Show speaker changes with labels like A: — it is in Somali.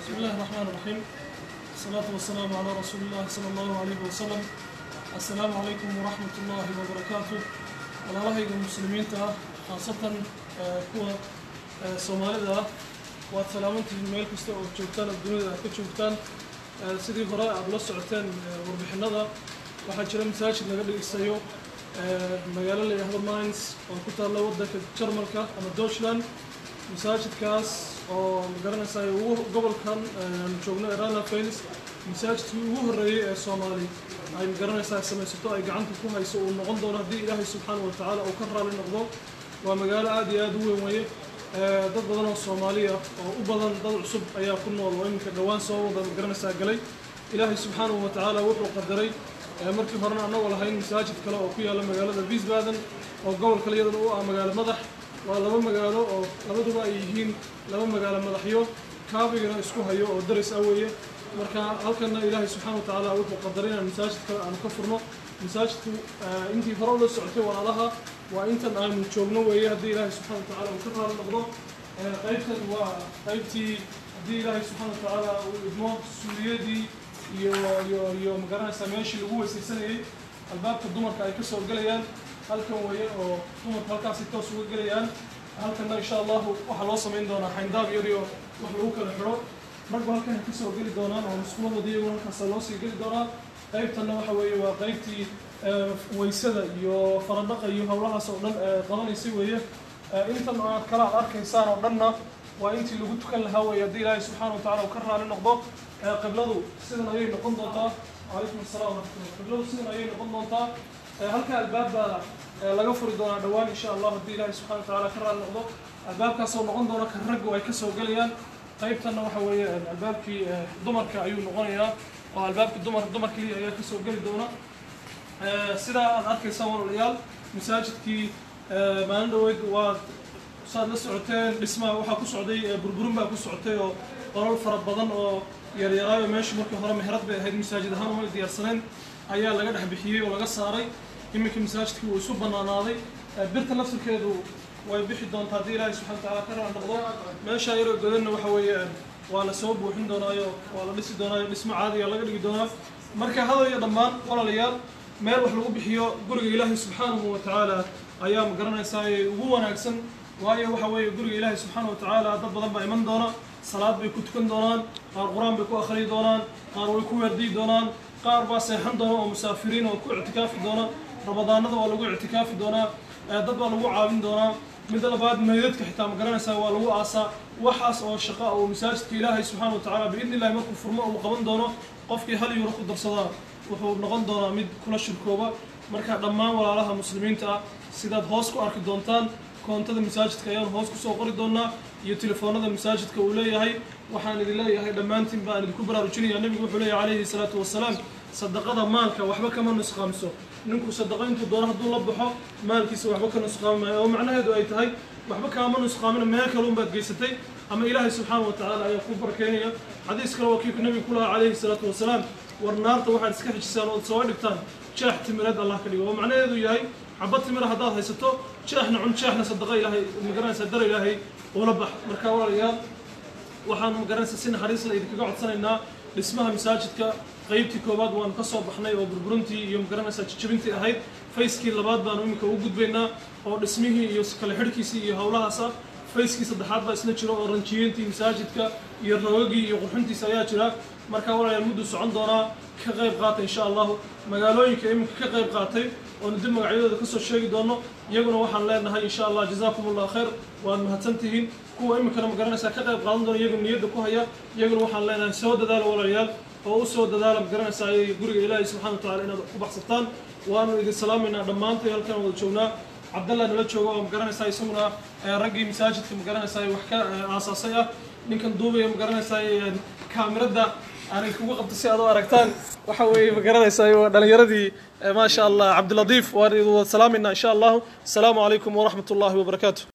A: بسم الله الرحمن الرحيم الصلاة والسلام على رسول الله صلى الله عليه وسلم السلام عليكم ورحمة الله وبركاته walaalahayga muslimiinta ah khaasatan kuwa soomaalida ah waad salaamantihiin meel kasta oo joogtaan oo dunida aad ka joogtaan sidii hore aad la socoteen warbixinada waxaa jira masaajid laga dhegeystayo magaalo la yidhaahdo mines oo ku taalla waddanka jarmalka ama deutschland masaajidkaas oo magaranaysaa ugu gobolkan aan joogno ee rana faylis masaajidkii ugu horreeyey ee soomaali ay magaranaysaa samaysato ay gacanta ku hayso uu noqon doono haddii ilaahay subxaana wa tacaala uu ka raali noqdo waa magaalo aad iyo aad u weyn weeye dad badan oo soomaaliya oo u badan dad cusub ayaa ku nool oo iminka dhowaan soo wada magaranaysaa galay ilaahay subxaanahu wa tacaala wuxuu qadaray markii horena annagoo lahayn masaajid kale oo ku yaalla magaalada wiesbaden oo gobolka iyadana u ah magaalo madax waa laba magaalo oo labaduba ay yihiin laba magaalo madaxyo kaabigana isku hayo oo daris ah weeye marka halkana ilaahay subxaana wa tacaala wuxuu qadaray inaan masaajid kale aanu ka furno masaajidku intii hore ula socotay walaalaha waa intan aanu joogno weeye haddii ilaahay subxana wa tacaala uu ka raali noqdo qaybtan waa qaybtii haddii ilaahay subxaana wa tacaala uu idmo suuliyadii iyo iyo iyo magaranaysaa meeshii lagu weysaysanayay albaabka dumarka ay kasoo gelayaan halkan weeye oo dumarka halkaasay toos uga gelayaan halkanna insha allahu waxaa loo samayn doonaa xayndaab yariyo wax lagu kala xidho raggu halkan ay kasoo geli doonaan oo musqulahoodi iyaguna halkaasa loo sii geli doonaa qaybtanna waxa weeye waa qaybtii waysada iyo faradhaqa iyo howlahaas oo dhan qabanaysay weeye intan aad kala ad arkaysaan oo dhanna waa intii lagu tukan lahaa weeye haddii ilaahay subxaana wa tacala uu ka raali noqdo qibladu sidan ayay noqon doontaa calaykum assalam waraxmatullah qibladu sidan ayay noqon doontaa halka albaab baa laga furi doonaa dhowaan insha allah haddii ilaahay subxana wa tacaala ka raali noqdo albaabkaasoo noqon doona kan raggu ay kasoo gelayaan qaybtanna waxa weeye albaabkii dumarka ayuu noqonayaa oo albaabkii dumar dumar keliya ayaa kasoo geli doona sidaa aad arkaysaan walaalayaal masaajidkii maalin dhaweyd waa saad la socoteen dhismaha waxaa ku socday burburin baa ku socotay oo qolol fara badan oo yaryaraayo meeshu markii hore meherad bay ahayd masaajid ahaan umay diyaarsaneen ayaa laga dhex bixiyey oo laga saaray iminka masaajidkii wuu isu banaanaaday birta laftirkeedu way bixi doontaa haddii ilaahay subxana wa tacaala ka raali noqdo meesha yaroo godanna waxa weeye waa la soo buuxin doonaayo waa la dhisi doonaayo dhismo caadiga laga dhigi doonaa marka hadal iyo dhammaan walaalayaal meel wax lagu bixiyo guriga ilaahay subxaanahu wa tacaala ayaa ma garanaysaa ugu wanaagsan waayo waxa weeye guriga ilaahay subxaana wa tacaala dad badan baa iman doona salaad bay ku tukan doonaan qaar qur-aan bay ku akhriyi doonaan qaar way ku waardiyi doonaan qaar baa seexan doona oo musaafiriin oo ku ictikaafi doona ramadaanada waa lagu ictikaafi doonaa dad baa lagu caawin doonaa midda labaad meydadka xitaa ma garanaysaa waa lagu aasaa waxaas oo shaqa oo masaajidka ilaahay subxaana wa tacaala biidni illahi markuu furmo uu qaban doono qofkii hal yuuro ku darsadaa wuxuu noqon doonaa mid kula shirkooba marka dhammaan walaalaha muslimiinta ah sidaad hoos ku arki doontaan koontada masaajidka ayaan hoos kusoo qori doonaa iyo telefoonada masaajidka uu leeyahay waxaan idin leeyahay dhammaantiin baan idinku baraarujinaya nebigu wuxuu leeyahay calayhi salaatu wasalaam sadaqada maalka waxba kama nusqaamso ninku sadaqo intuu doono hadduu la baxo maalkiisa waxba ka nusqaami maayo oo macnaheedu ay tahay waxba kaama nusqaamina meel kale unbaad geysatay ama ilaahay subxaana wa tacaala ayaa ku barakeynaya xadiis kale waa kii nebigu ku lahaa calayhi salaatu wasalaam war naarta waxaad iska xijisaan ood soo dhigtaan jeex timireed allah ka dhigo oo macnaheedu yahay xabad timira haddaad haysato jeexna cun jeexna sadaqa ilaahay magaranaysaa dara ilaahay ula bax marka walaalayaal waxaan magaranaysaa si naxariis la idinkaga codsanaynaa dhismaha masaajidka qaybtii koowaad waanu ka soo baxnay oo burburintii iyo magaranaysaa jijabintii ahayd fayskii labaad baanu iminka u gudbaynaa oo dhismihii iyo kala xidhkiisii iyo howlahaas ah fayskii saddexaad baa isna jiro oo ranjiyeyntii masaajidka iyo rawagii iyo qurxintiisa ayaa jira marka walaalayaal mudduu socon doonaa ka qayb qaatay insha allahu magaalooyinka iminka ka qayb qaatay oonu dib magacyadooda kasoo sheegi doono iyaguna waxaan leenahay insha allah jazaakum allah khayr waad mahadsan tihiin kuwa iminkana magaranaysaa ka qayb qaadan doona iyaguna niyadda ku haya iyaguna waxaan leenahay soo dadaala walaalayaal oo u soo dadaala magaranaysaa guriga ilaahay subxana wa tacala inaad ku baxsataan waanu idin salaamaynaa dhammaantay halkan wada joognaa cabdallah nala jooga oo magaranaysaa isaguna raggii masaajidka magaranaysaa wax ka aasaasay ah ninkan duubaya magaranaysaa kaamirada aanay kugu qabta si aad u aragtaan waxa weeye magaranaysaa waa dhalinyaradii maasha allah cabdiladiif waan idin wada salaamayna insha allahu asalaamu calaykum waraxmat ullahi wabarakaatu